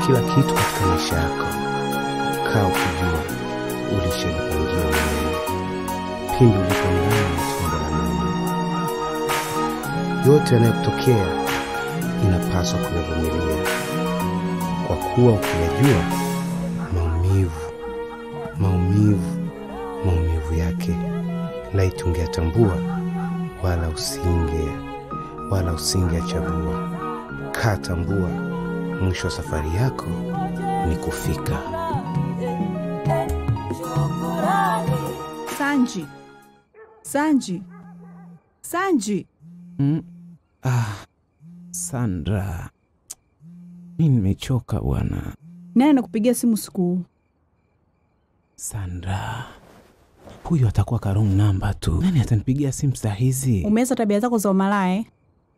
kila kitu katika maisha yako. Kaa ukijua ulishajipangia mwenyewe pindi ulipo ndani ya tumbo la mama. Yote yanayotokea inapaswa kuyavumilia, kwa kuwa ukiyajua maumivu, maumivu, maumivu yake, laiti ungeyatambua, wala usinge wala usingeyachagua. Kaa tambua, mwisho wa safari yako ni kufika. Sanji, Sanji, Sanji, Mm. Ah, Sandra, mi nimechoka bwana. nani anakupigia simu siku huu? Sandra, huyu atakuwa ka wrong number tu. Nani atanipigia simu saa hizi? Umeanza tabia zako za umalaya eh?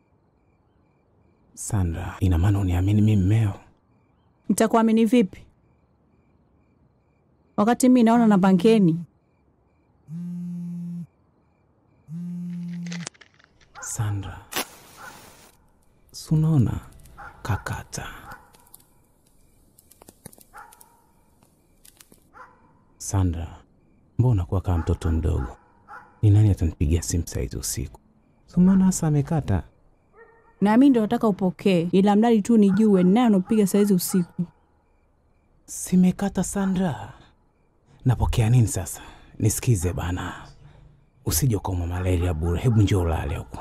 Sandra, ina maana uniamini mi mmeo? Nitakuamini vipi wakati mi naona namba ngeni? Sandra, sunaona kakata. Sandra, mbona kuwa kama mtoto mdogo? Ni nani atanipigia simu saa hizi usiku? Sumaona hasa amekata. Na mi ndo nataka upokee, ila mradi tu nijue ni nani anapiga saizi usiku. Simekata Sandra. Napokea nini sasa? Nisikize bana, usije ukaumwa malaria bure. Hebu njoo ulale huku.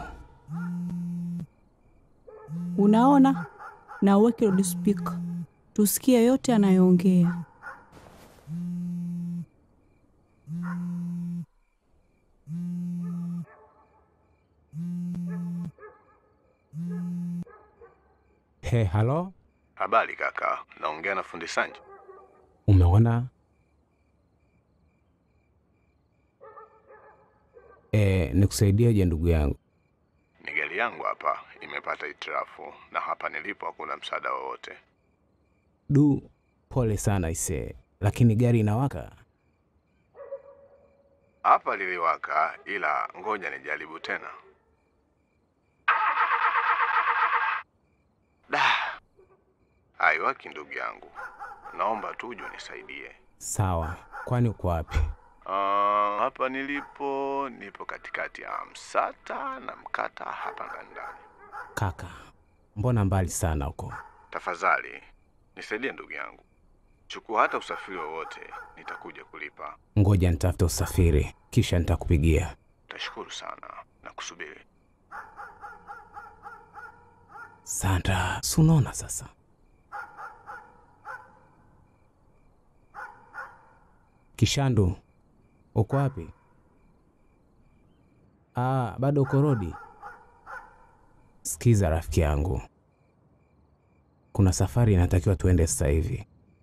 Unaona, na uweke loudspeaker tusikie yote anayoongea. He, halo, Habari kaka, naongea na fundi Sanji. umeona? E, nikusaidieje ndugu yangu? Ni gari yangu hapa imepata hitilafu na hapa nilipo hakuna msaada wowote. Du, pole sana ise, lakini gari inawaka. Hapa liliwaka, ila ngoja nijaribu tena. Da, haiwaki ndugu yangu, naomba tu uje unisaidie. Sawa, kwani uko wapi? Ah, hapa nilipo nipo katikati ya Msata na Mkata hapa ngandani. Kaka, mbona mbali sana huko? Tafadhali nisaidie ndugu yangu, chukua hata usafiri wowote, nitakuja kulipa. Ngoja nitafute usafiri, kisha nitakupigia. Tashukuru sana na kusubiri. Sandra, si unaona sasa? Kishandu, uko wapi? Ah, bado uko rodi? Sikiza rafiki yangu, kuna safari inatakiwa tuende sasa hivi.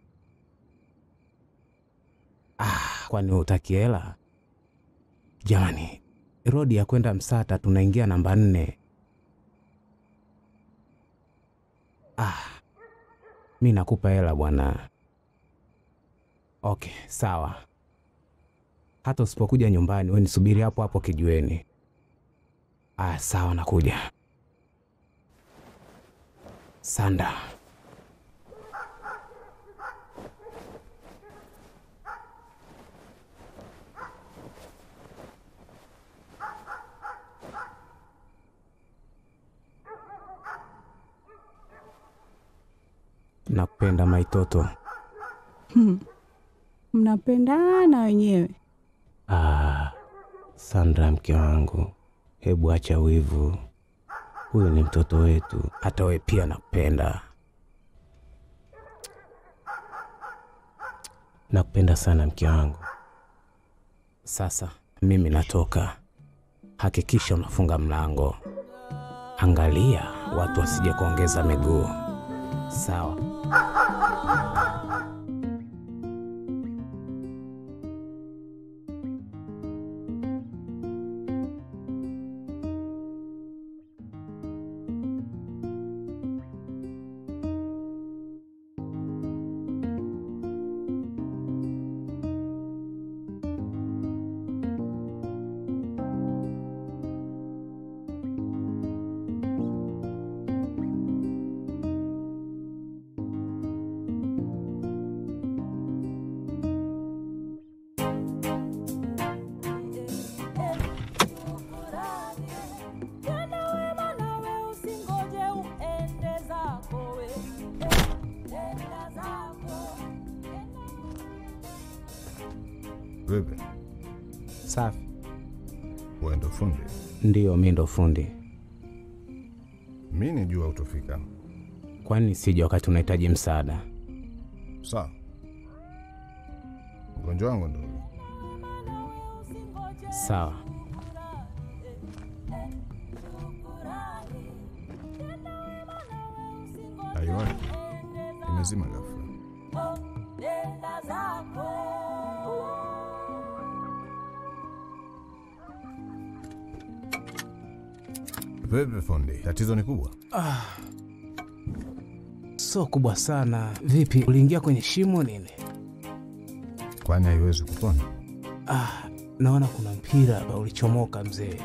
Ah, kwani hutaki hela? Jamani, rodi ya kwenda Msata tunaingia namba nne. Ah, mi nakupa hela bwana. Okay, sawa. Hata usipokuja nyumbani, we nisubiri hapo hapo kijiweni. Ah, sawa, nakuja. Sanda, nakupenda maitoto. Mnapendana wenyewe. Ah, Sandra mke wangu, hebu acha wivu. Huyu ni mtoto wetu, hata we pia nakupenda. Nakupenda sana mke wangu. Sasa mimi natoka, hakikisha unafunga mlango. Angalia watu wasije kuongeza miguu. Sawa. Vipi, Safi. wewe ndo fundi? Ndiyo, mi ndo fundi. Mi nijua utofika. Kwani sija wakati unahitaji msaada? Sawa, mgonjwa wangu ndo huyu. Sawa. haiwaki, imezima ghafla. Vipi fundi, tatizo ni kubwa? So kubwa sana. Vipi, uliingia kwenye shimo nini? Kwani haiwezi kupona? Ah, naona kuna mpira hapa ulichomoka mzee.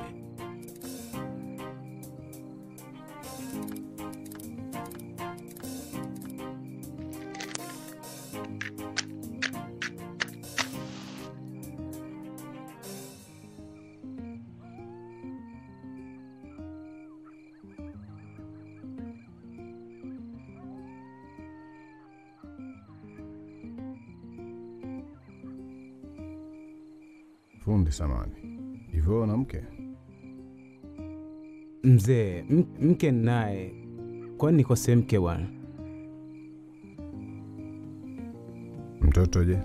Fundi samani, hivyo wewe una mke? Mzee, m- mke naye. Kwani nikose mke bwana? Mtoto je?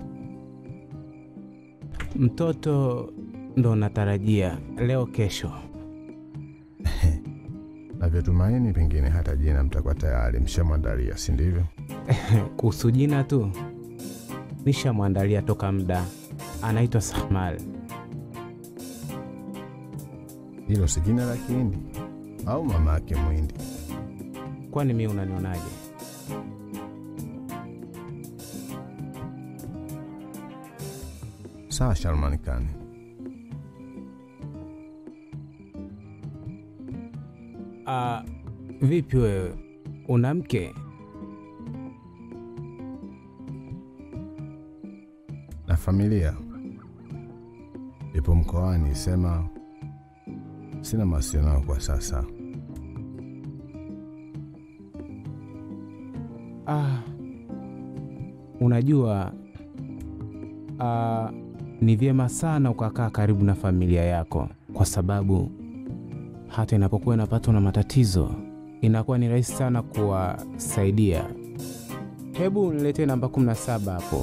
Mtoto ndo natarajia leo kesho. Navyotumaini pengine hata jina mtakuwa tayari mshamwandalia, si ndivyo? Kuhusu jina tu nishamwandalia toka muda, anaitwa Sahmal. Hilo si jina la Kihindi au mama yake Mwindi? Kwani mi unanionaje? Sawa, Shalman Khan. Ah, vipi wewe, una mke? na familia ipo mkoani, sema sina mawasiliano nao kwa sasa. Ah, unajua ah, ni vyema sana ukakaa karibu na familia yako, kwa sababu hata inapokuwa inapatwa na matatizo inakuwa ni rahisi sana kuwasaidia. Hebu niletee namba 17 hapo.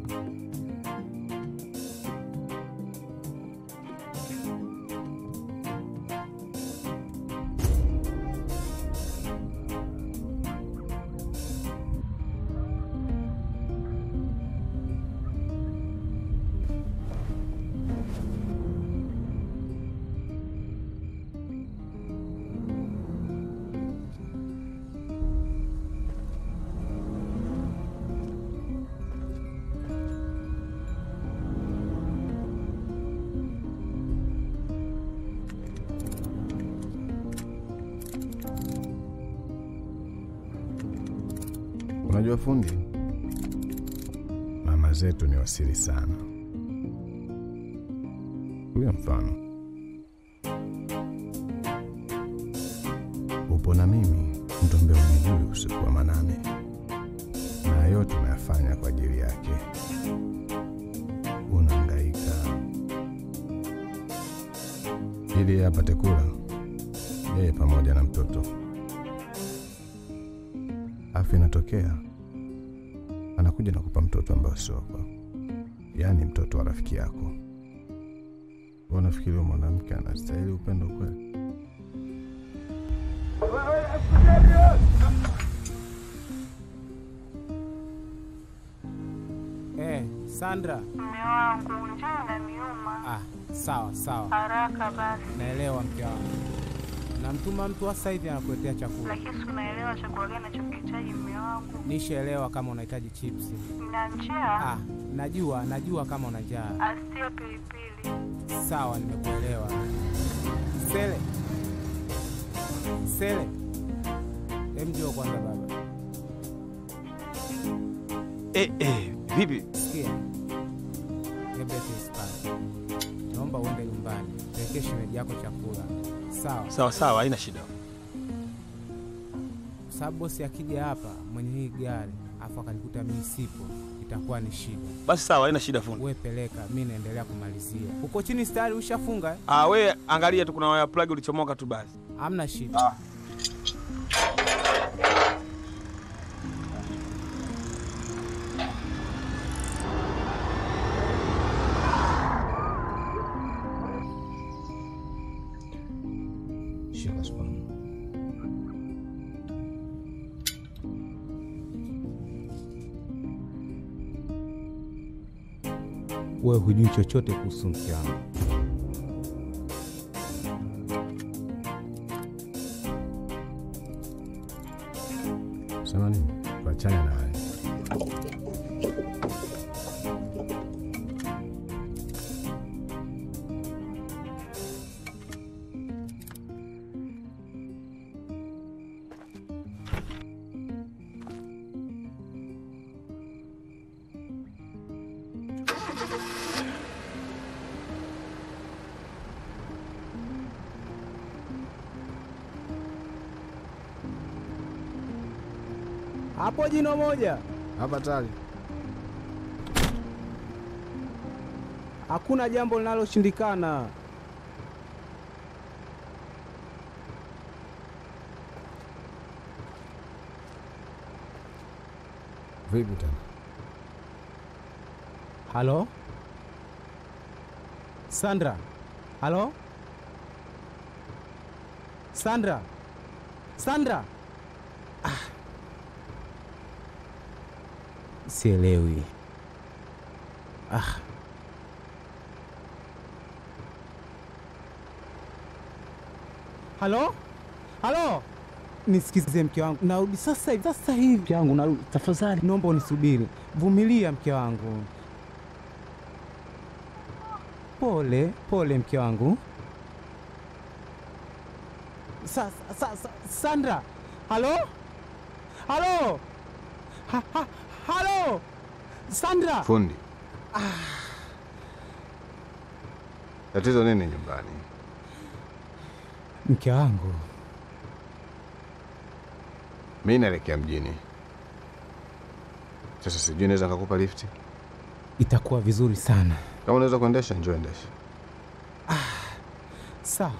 Unajua fundi, mama zetu ni wasiri sana. Huyo mfano upo na mimi, mtu ambaye unijui usiku wa manane, na yote unayafanya kwa ajili yake. Unahangaika ili yeye apate kula, yeye pamoja na mtoto afu inatokea anakuja na kupa mtoto ambayo sio wako, yaani mtoto wa rafiki yako. Unafikiri huyo mwanamke anastahili upendo kweli? Eh, Sandra. Mume wangu njaa inaniuma Ah, sawa sawa, haraka basi, naelewa mke wangu. Namtuma mtu sasa hivi anakuletea chakula. lakini si unaelewa chakula gani nachokihitaji mume wangu? Nishaelewa kama unahitaji chipsi. Nina njaa, Ah, najua najua kama una njaa. asiye pilipili. Sawa, nimekuelewa. Sele, Sele, hem, njoo kwanza baba. Eh, eh, vipi? Sikia, Gebete Hispania, naomba uende nyumbani, pelekee shemeji yako chakula, sawa? Sawa sawa, haina shida. Kwa sababu bosi akija hapa mwenye hii gari afu akanikuta mimi sipo, itakuwa ni shida. Basi sawa, haina shida fundi. We peleka, mi naendelea kumalizia. Uko chini stari ushafunga eh? Ah, we angalia tu kuna waya plug ulichomoka tu basi. Hamna shida. Shika spana. We hujui chochote kuhusu mke wangu. Sema nini? Tuachane na haya. Hapo jino moja, Hapa tayari. hakuna jambo linaloshindikana. Vipi tena? Halo Sandra, halo Sandra, Sandra. Ah. Sielewi. Ah. Halo, halo, nisikize mke wangu, narudi sasa hivi, sasa hivi mke wangu, narudi. Tafadhali naomba unisubiri, vumilia mke wangu. Pole pole mke wangu. Sa, sa, sa, Sandra, halo halo ha, ha, halo Sandra. Fundi. Tatizo nini nyumbani? Mke wangu, Mi naelekea mjini. Sasa sijui naweza nikakupa lifti. itakuwa vizuri sana. Kama unaweza kuendesha, njoo endesha. Sawa.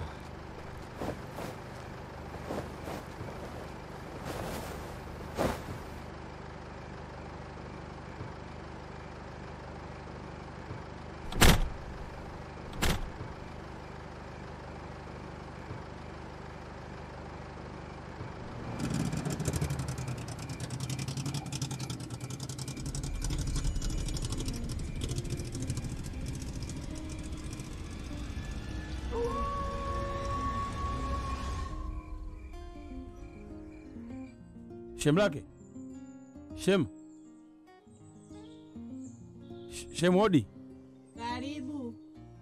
Shem lake. Shem. Sh- Shem hodi. Karibu.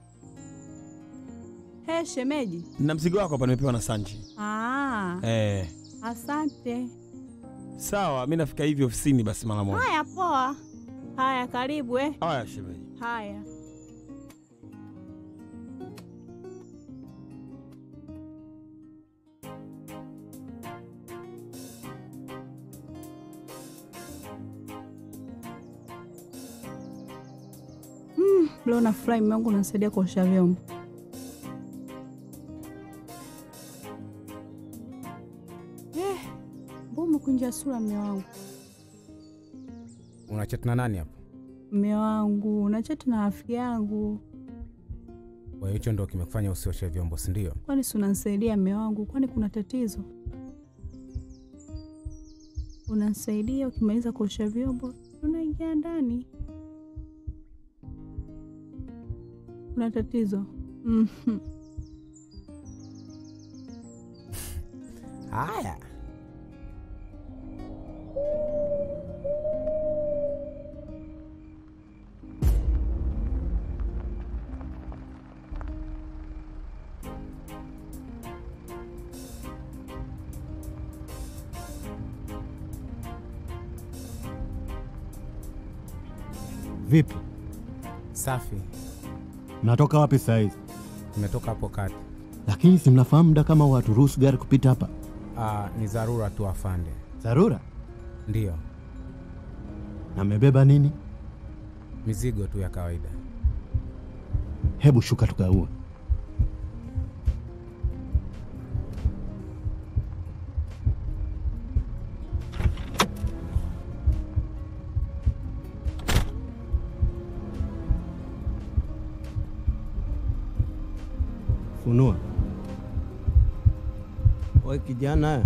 He, shemeji. Na mzigo wako hapa nimepewa na Sanji. Ah, Eh, asante. sawa, mi nafika hivi ofisini basi mara moja. Haya, poa. Haya, karibu eh. Haya shemeji. Haya. Mm, leo nafurahi mume wangu unanisaidia kuosha vyombo. Eh, mbona umekunja sura mume wangu? Unachat na nani hapo? Mume wangu, nachati na rafiki yangu. Kwa hiyo hicho ndo kimekufanya usioshe vyombo, si ndio? Kwani si unanisaidia mume wangu? Kwani kuna tatizo? Unanisaidia, ukimaliza kuosha vyombo unaingia ndani. Kuna tatizo? Mhm. Haya. Vipi, Safi. mnatoka wapi saa hizi? Nimetoka hapo kati. Lakini si mnafahamu muda kama waturuhusu gari kupita hapa? Ah, ni dharura tu afande. Dharura? Ndiyo. Na mmebeba nini? mizigo tu ya kawaida. Hebu shuka tukaue. Funua. We kijana,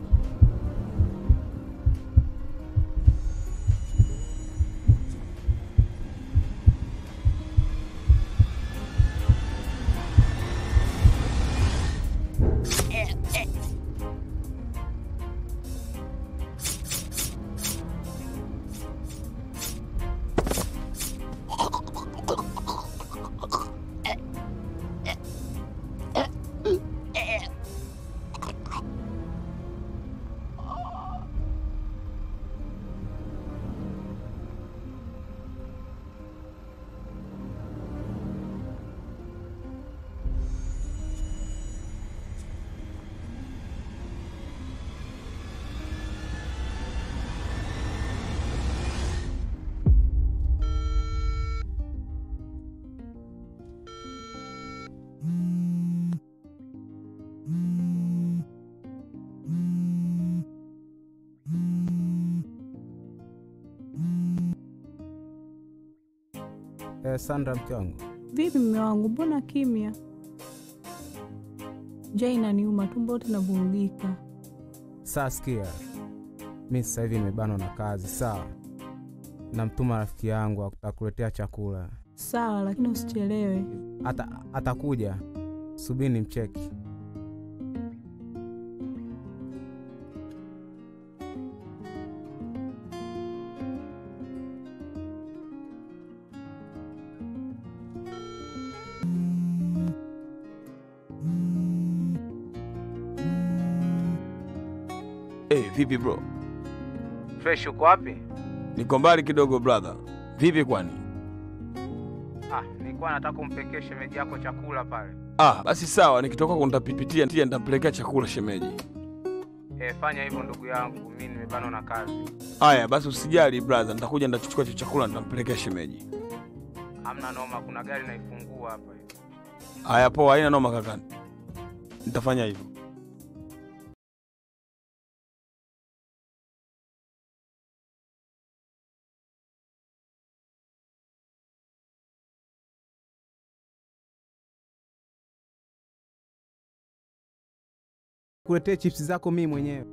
Eh, Sandra, mke wangu, Vipi mme wangu, mbona kimya? Njaa inaniuma, tumbo lote linavurugika. saa sikia, mi sasa hivi nimebanwa na kazi, sawa. Namtuma rafiki yangu atakuletea chakula, Sawa, lakini usichelewe. ata atakuja, subiri ni mcheki. Hey, vipi bro? Fresh, uko wapi? Niko mbali kidogo brother. Vipi kwani? Ah, nilikuwa nataka kumpekea shemeji yako chakula pale. Ah, basi sawa, nikitoka huko nitapipitia ntia nitampelekea chakula shemeji. Eh, fanya hivyo ndugu yangu, mi nimebanwa na kazi. Haya, basi usijali brother, nitakuja nitachukua hicho chakula nitampelekea shemeji. Hamna noma, kuna gari naifungua hapa hivi. Haya poa, haina noma kaka. Nitafanya hivyo. Kuletee chips zako mimi mwenyewe.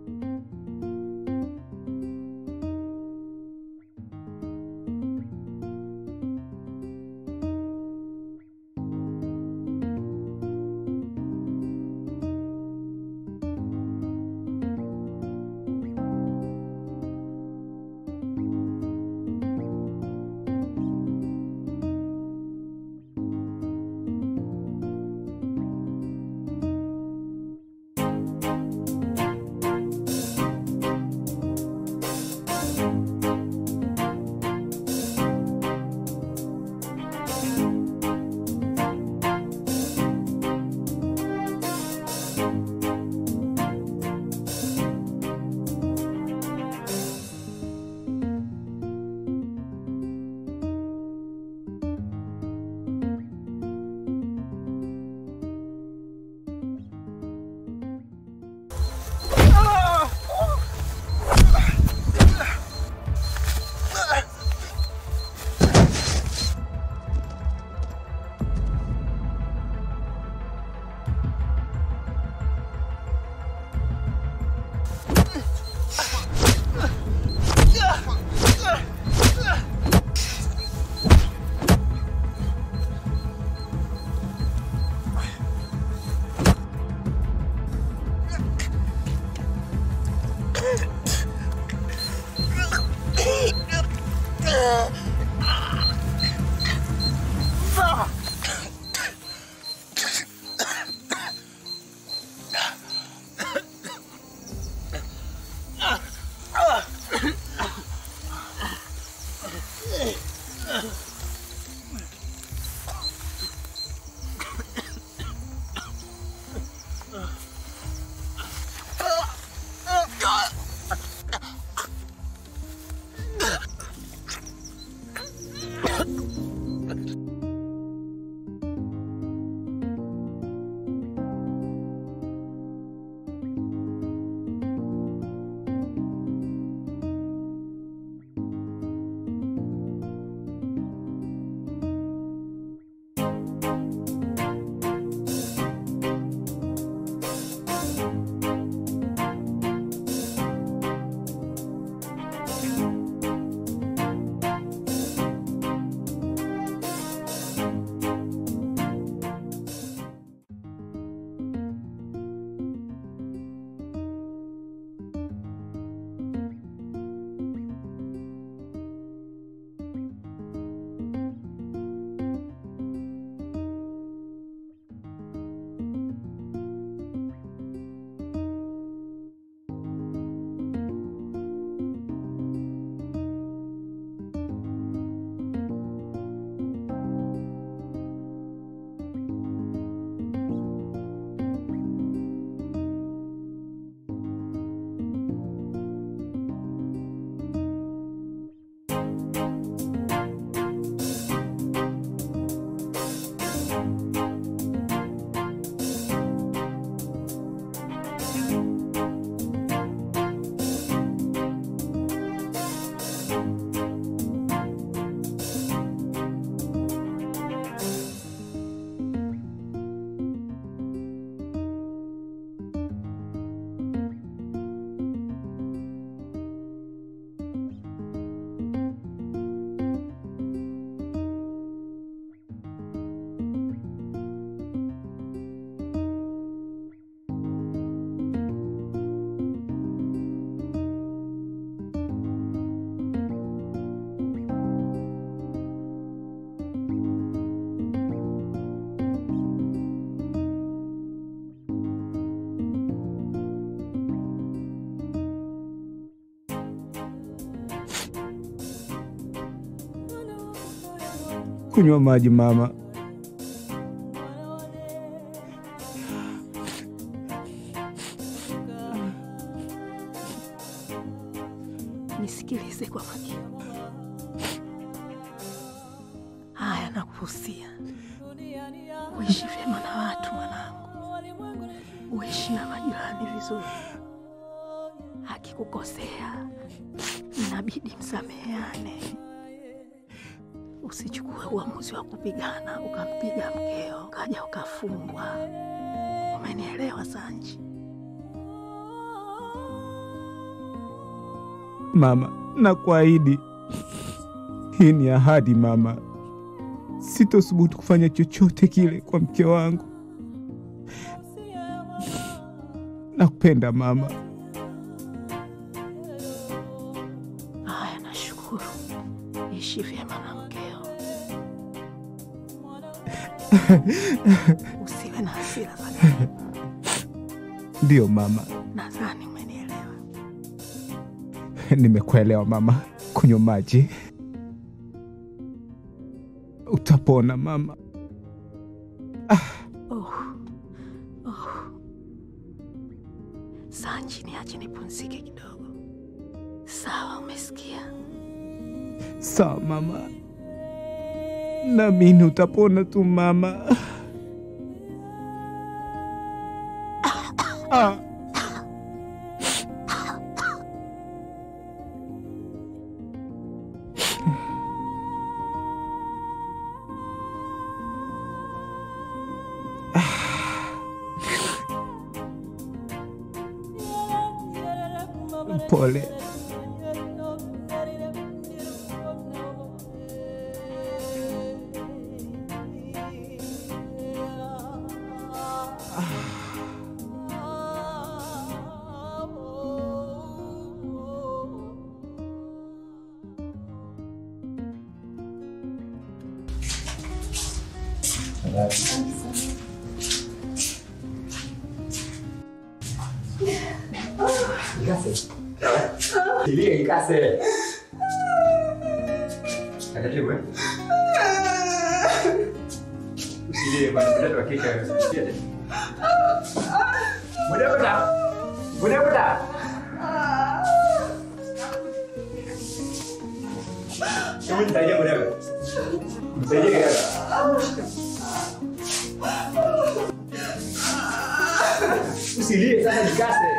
kunywa maji mama. Nisikilize kwa makini. Haya, nakuhusia uishi vyema na watu mwanangu, uishi na majirani vizuri. Akikukosea inabidi msameheane, usichukue uamuzi wa kupigana ukampiga mkeo ukaja ukafungwa. Umenielewa Sanji? Mama, nakuahidi, hii ni ahadi mama, sitothubutu kufanya chochote kile kwa mke wangu. Nakupenda mama. Haya, nashukuru. Ishi vyema na mkeo, usiwe na hasira za Ndiyo mama, nadhani umenielewa. nimekuelewa mama. Kunywa maji, utapona mama. Oh, oh. Sanji, niache nipumzike kidogo. Sawa, umesikia? Sawa mama, naamini utapona tu mama. Ah. Pole. Tulie ikase. Taratibu eh? Usilie bwana, mtoto wa kike. Usilie. Muda muda. Muda muda. Hebu nisaidie muda. Msaidie kidogo. Usilie sasa nikase.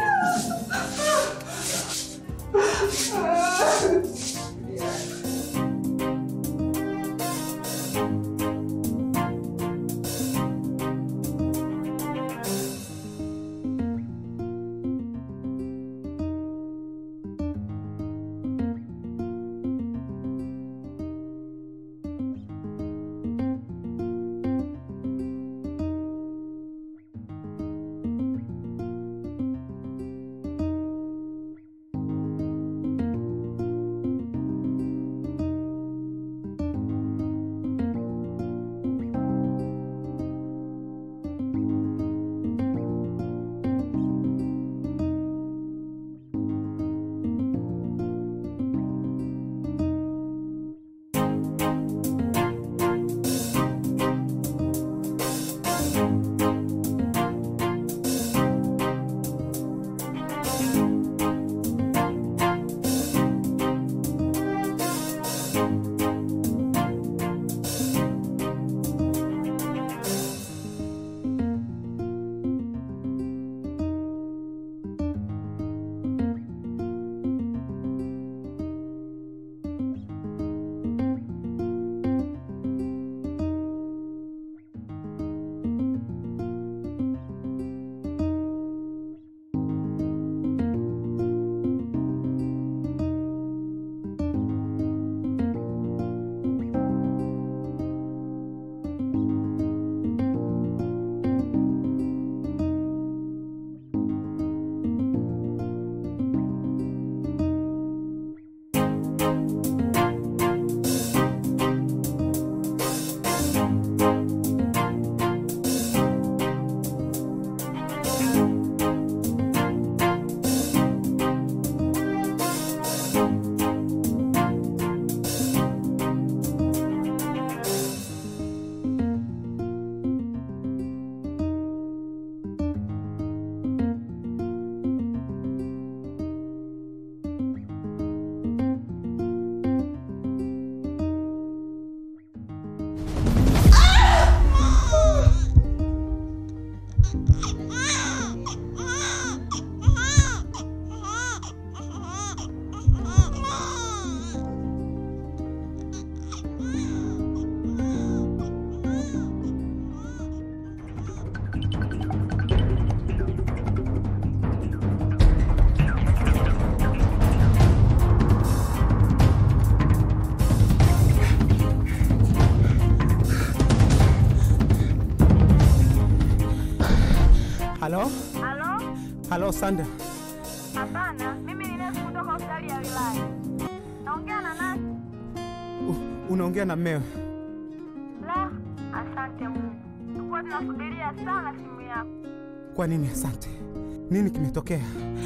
Halo Sanda, Hapana, mimi ni nesi kutoka hospitali ya wilaya. Naongea na nani? u- unaongea na mmewe. La, asante Mungu. Tulikuwa tunasubiria sana simu yako. Kwa nini? Asante. Nini kimetokea?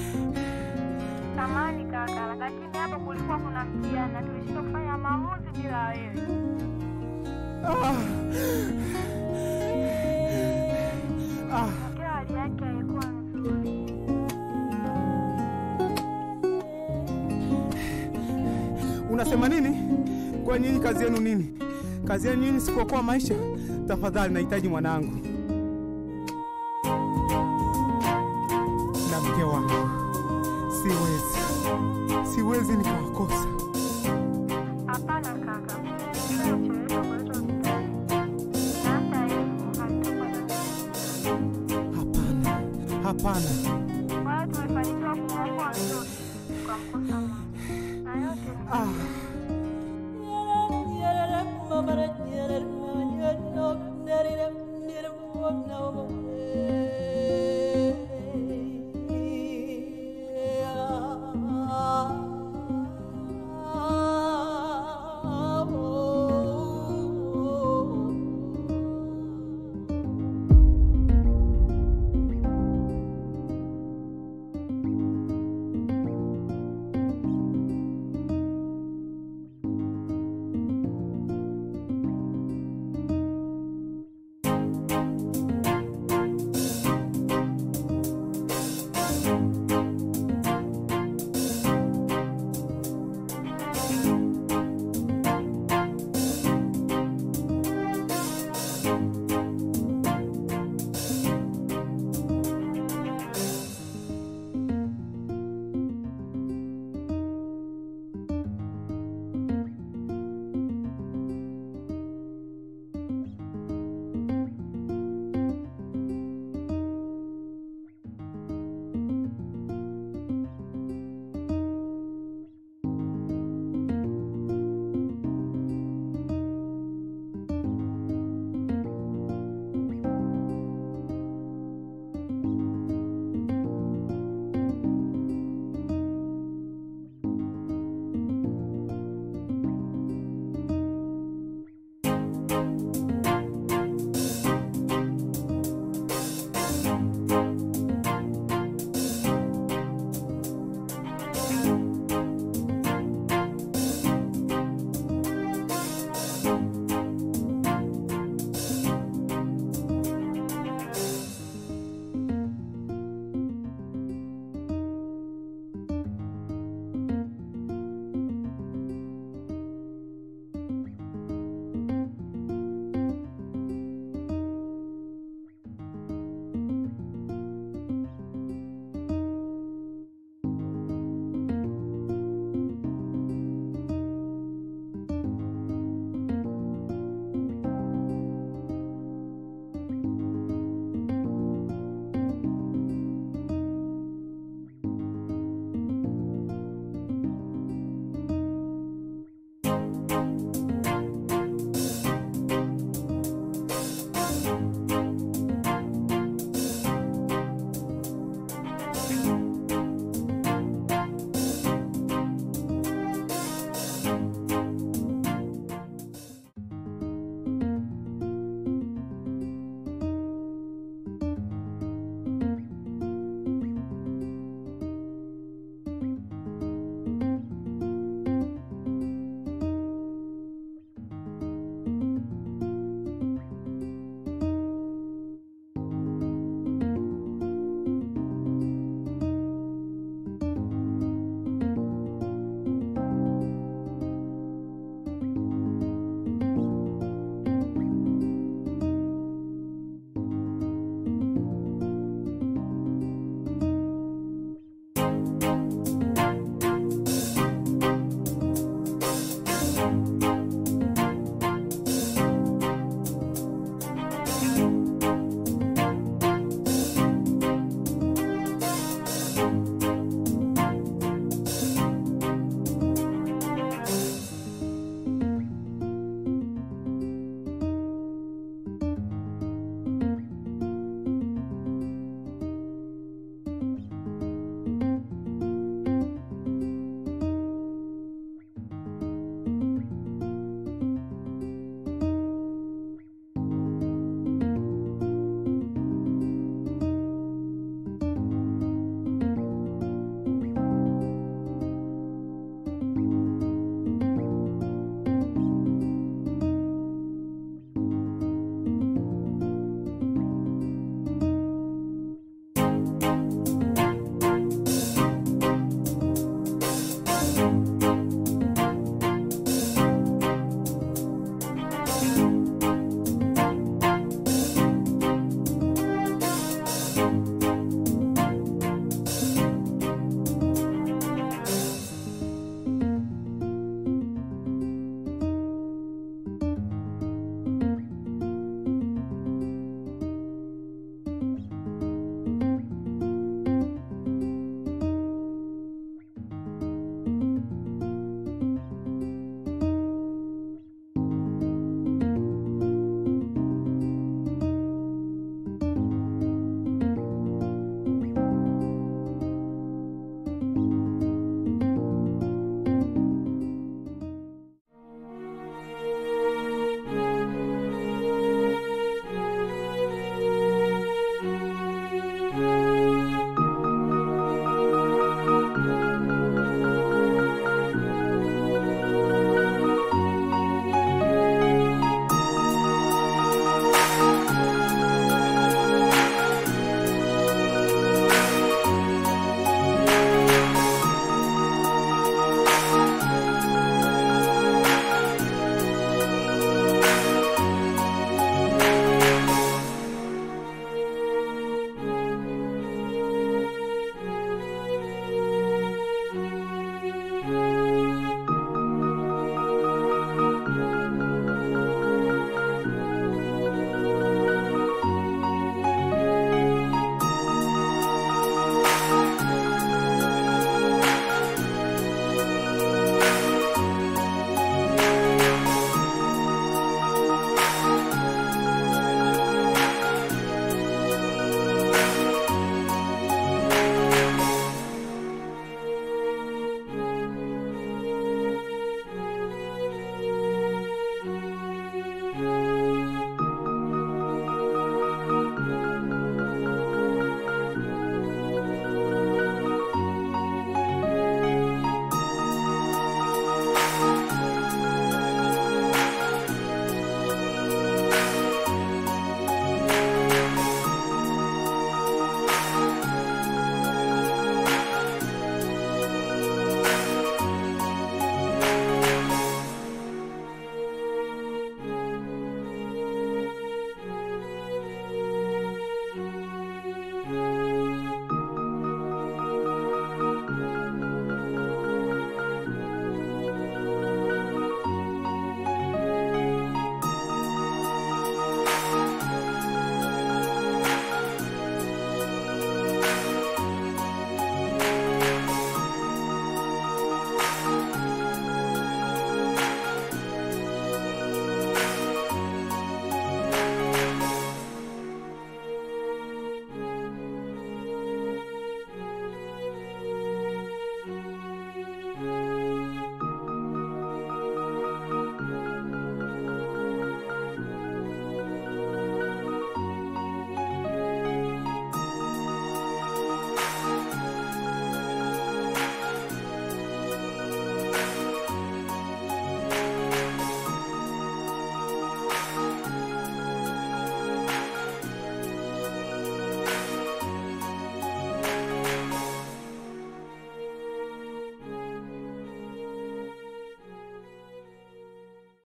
Samani kaka, lakini hapo kulikuwa kuna mtihani na tulishindwa kufanya maamuzi bila wewe. Mkeo hali yake haikuwa nzuri. Unasema nini? Kwa nyinyi kazi yenu nini? Kazi yenu nyinyi si kuokoa maisha? Tafadhali, nahitaji mwanangu na mke wangu. Siwezi, siwezi nikawakosa. Hapana kaka, nimecheleweshwa kuletwa hospitali. Na hata hivyo hatukuwa na Hapana, hapana. Kwa hiyo tumefanikiwa kumwokoa mtoto kwa mkosa Mungu. Na yote ni Ah,